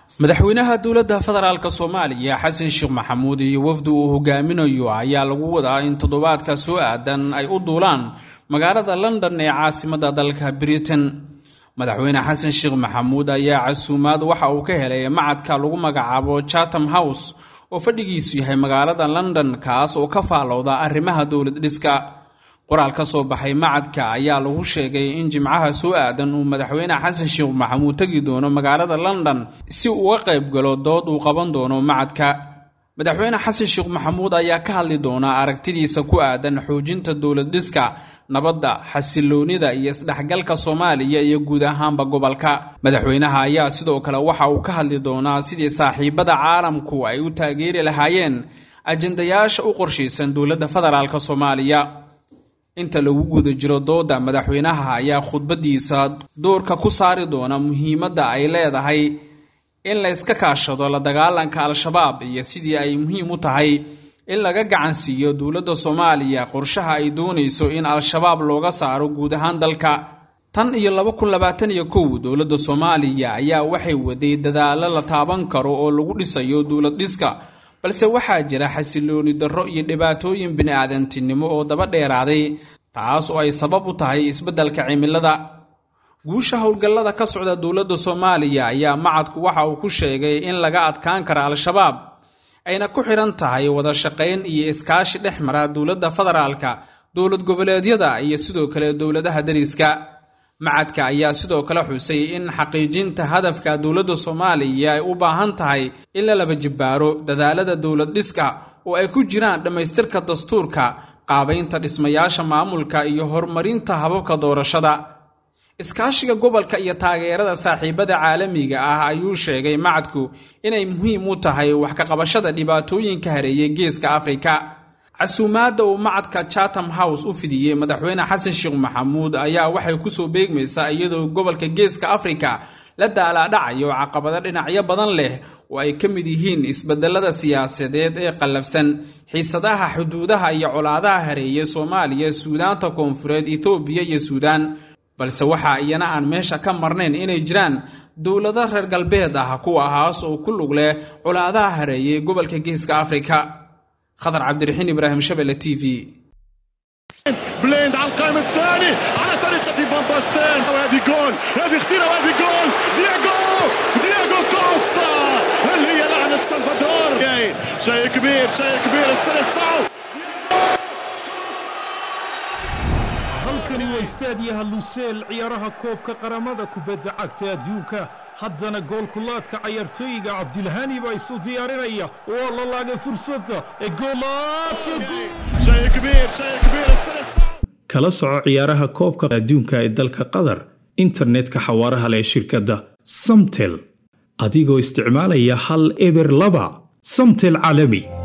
madaxweynaha dowladda federaalk soomaaliya xasan sheekh maxamuud iyo wafdi uu hogaaminayo ayaa lagu wadaa in toddobaadka soo aadan ay u duulaan magaalada london ee caasimadda dalka britain madaxweyne xasan sheekh maxamuud ayaa casuumaad waxa uu ka helay macadka lagu magacaabo chatham house oo fadhigiisu yahay magaalada london kaas oo ka faalowda arrimaha dowlad dhiska qoraal ka soo baxay macadka ayaa lagu sheegay in jimcaha soo aadan uu madaxweyne xasan sheekh maxamuud tegi doono magaalada london si uu uga qayb galo dood uu qaban doono macadka madaxweyne xasan sheekh maxamuud ayaa ka hadli doona aragtidiisa ku aadan xoojinta dowlad dhiska nabadda xasiloonida iyo isdhexgalka soomaaliya iyo guud ahaanba gobolka madaxweynaha ayaa sidoo kale waxa uu ka hadli doonaa sidii saaxiibada caalamku ay u taageeri lahaayeen ajendayaasha u qorshaysan dowladda federaalk soomaaliya inta lagu guda jiro dooda madaxweynaha ayaa khudbadiisa doorka ku saari doona muhiimadda ay leedahay in la yska kaashado la dagaalanka al-shabaab iyo sidii ay muhiim u tahay in laga gacan siiyo dowladda soomaaliya qorshaha ay doonayso in al-shabaab looga saaro guud ahaan dalka tan iyo laba kun labaatan iyo kow dowladda soomaaliya ayaa waxay waday dadaallo la taaban karo oo lagu dhisayo dowlad dhiska balse waxaa jira xasilooni darro iyo dhibaatooyin bini-aadantinimo oo daba dheeraaday taas oo ay sabab u tahay isbeddelka cimilada guusha howlgallada ka socda dowladda soomaaliya ayaa macadku waxa uu ku sheegay in laga adkaan kara al-shabaab ayna ku xidhan tahay wada shaqayn iyo iskaashi dhex mara dowladda federaalka dowlad goboleedyada iyo sidoo kale dowladaha dariska macadka ayaa sidoo kale xusay in xaqiijinta hadafka dowladda soomaaliya ay u baahan tahay in la laba jibbaaro dadaalada dowlad dhiska oo ay ku jiraan dhammaystirka dastuurka qaabaynta dhismayaasha maamulka iyo horumarinta hababka doorashada iskaashiga gobolka iyo taageerada saaxiibada caalamiga ah ayuu sheegay macadku inay muhiim u tahay wax ka qabashada dhibaatooyinka hareeyay geeska afrika casuumaadda uu macadka chatham house u fidiyey madaxweyne xasan sheekh maxamuud ayaa waxay kusoo beegmaysaa iyadoo gobolka geeska afrika la daalaadhacayo caqabado dhinacyo badan leh oo ay ka mid yihiin isbedelada siyaasadeed ee qallafsan xiisadaha xuduudaha iyo colaadaha hareeyay soomaaliya suudaanta koonfureed etoobiya iyo suudaan balse waxaa iyana aan meesha ka marnayn inay jiraan dowlado reer galbeed ah kuwahaas oo ku lug leh colaadaha hareeyay gobolka geeska afrika خضر عبد الرحيم ابراهيم شبله تي في بليند على القائم الثاني على طريقة فان باستين وهذه جول هذه خطيرة وهذه جول دياغو دياغو كوستا اللي هي لعنة سلفادور شيء كبير شيء كبير السلسعو halkani waa istaadiyaha luseel ciyaaraha koobka qaramada kubadda cagta adduunka haddana goolkulaadka cayaartooyiga cabdilhani baa isu diyaarinaya waa la laagay fursadda ee kala soco ciyaaraha koobka adduunka ee dalka qatar internetka xawaaraha leh shirkadda samtel adigoo isticmaalaya hal eber laba samtel caalami